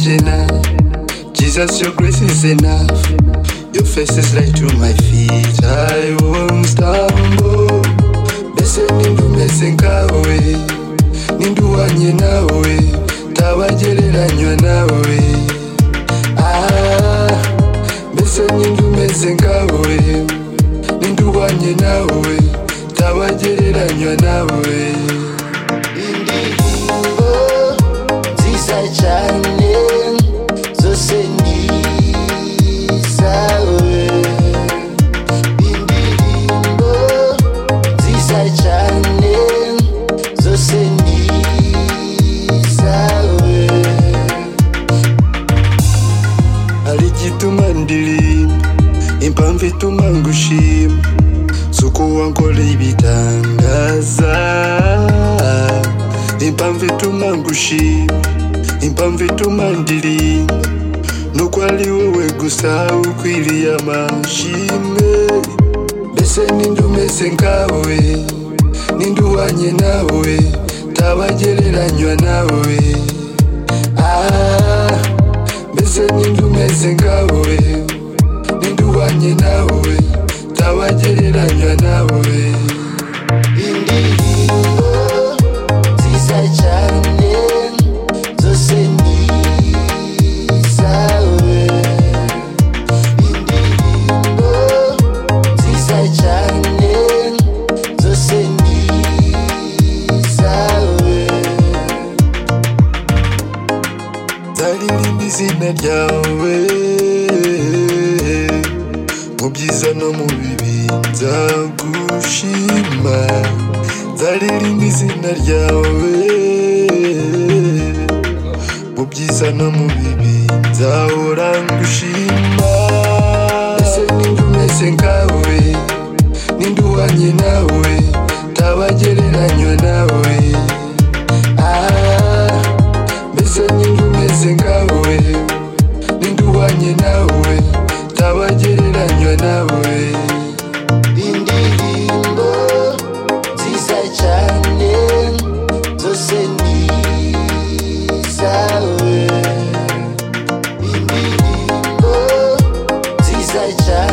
enough. Jesus, your grace is enough. Your face is light to my feet. I won't stumble. Bese nindumeze nkawe, ninduwanye nawe, tabagereranywa nawe. Ah, mbese nindumeze nkawe, ninduwanye nawe, tabagereranywa nawe. Indirimbo nziza cyane zose ni izawe indirimbo nziza cyane zose ni izawe hari igituma ndirimba impamvu ituma ngushima si uko wankoreye ibitangaza impamvu ituma ngushima impamvu ituma ndirimba nuko ari wowe gusa ukwiriye amashimwe mbese ninde umeze nkawe ninde uhwanye nawe tabagereranywa nawe ah mbese ninde umeze nkawe ninde uhwanye nawe tabagereranywa nawe indirimbo nziza cyane zose ni izawe indirimbo nziza cyane zose ni izawe ndaririmba izina ryawe mu byiza no mu bibi nzagushima nzaririmba izina ryawe mu byiza no mu bibi nzahora ngushima ese ninde umeze nkawe ninde uhwanye nawe tabagereranywa nawe ah mbese ninde umeze nkawe ninde uhwanye nawe tabagereranywa nawe indirimbo nziza cyane zose ni izawe indirimbo nziza cyane